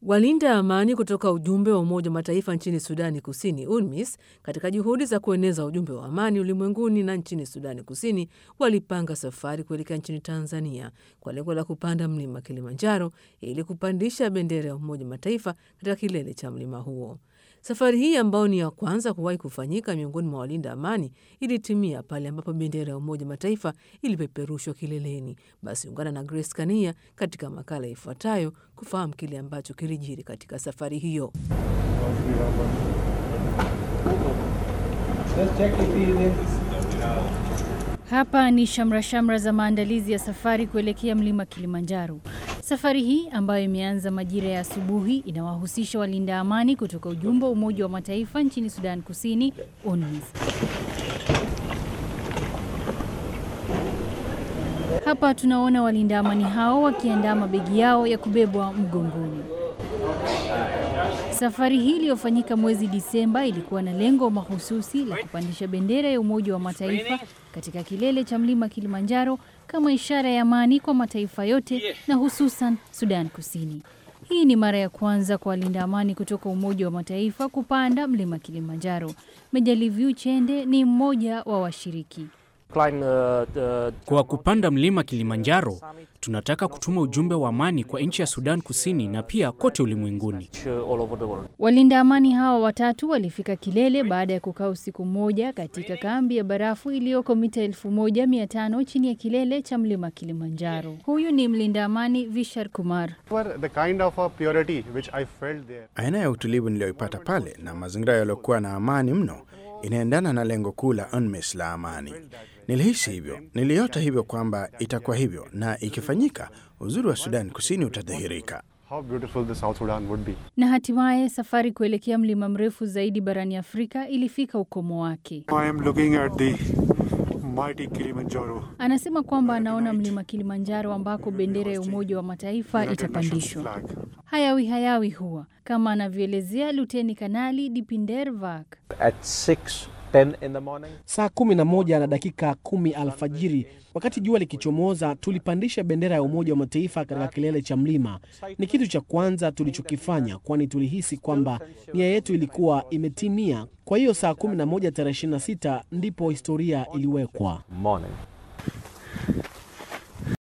Walinda amani kutoka ujumbe wa Umoja wa Mataifa nchini Sudani Kusini, UNMISS, katika juhudi za kueneza ujumbe wa amani ulimwenguni na nchini Sudani Kusini, walipanga safari kuelekea nchini Tanzania kwa lengo la kupanda mlima Kilimanjaro ili kupandisha bendera ya Umoja wa Mataifa katika kilele cha mlima huo. Safari hii ambayo ni ya kwanza kuwahi kufanyika miongoni mwa walinda amani ilitimia pale ambapo bendera ya Umoja Mataifa ilipeperushwa kileleni. Basi ungana na Grace Kania katika makala ifuatayo kufahamu kile ambacho kilijiri katika safari hiyo. Hapa ni shamra shamra za maandalizi ya safari kuelekea mlima Kilimanjaro. Safari hii ambayo imeanza majira ya asubuhi inawahusisha walinda amani kutoka ujumbe wa Umoja wa Mataifa nchini Sudan Kusini, UNMISS. Hapa tunaona walinda amani hao wakiandaa mabegi yao ya kubebwa mgongoni. Safari hii iliyofanyika mwezi Disemba ilikuwa na lengo mahususi la kupandisha bendera ya Umoja wa Mataifa katika kilele cha mlima Kilimanjaro kama ishara ya amani kwa mataifa yote na hususan Sudan Kusini. Hii ni mara ya kwanza kwa walinda amani kutoka Umoja wa Mataifa kupanda mlima Kilimanjaro. Mejaliviu Chende ni mmoja wa washiriki. Kwa kupanda mlima Kilimanjaro, tunataka kutuma ujumbe wa amani kwa nchi ya Sudan Kusini na pia kote ulimwenguni. Walinda amani hawa watatu walifika kilele baada ya kukaa usiku mmoja katika kambi ya barafu iliyoko mita elfu moja mia tano chini ya kilele cha mlima Kilimanjaro. Huyu ni mlinda amani Vishar Kumar. Aina ya utulivu niliyoipata pale na mazingira yaliyokuwa na amani mno inaendana na lengo kuu la UNMISS la amani. Nilihisi hivyo, niliota hivyo kwamba itakuwa hivyo, na ikifanyika, uzuri wa Sudan Kusini utadhihirika. Na hatimaye safari kuelekea mlima mrefu zaidi barani Afrika ilifika ukomo wake. Anasema kwamba anaona mlima Kilimanjaro ambako bendera ya Umoja wa Mataifa itapandishwa. Hayawi hayawi huwa kama anavyoelezea Luteni Kanali Dipinder Vak. Saa kumi na moja na dakika kumi alfajiri, wakati jua likichomoza, tulipandisha bendera ya Umoja wa Mataifa katika kilele cha mlima. Ni kitu cha kwanza tulichokifanya, kwani tulihisi kwamba nia yetu ilikuwa imetimia. Kwa hiyo saa kumi na moja tarehe 26 ndipo historia iliwekwa.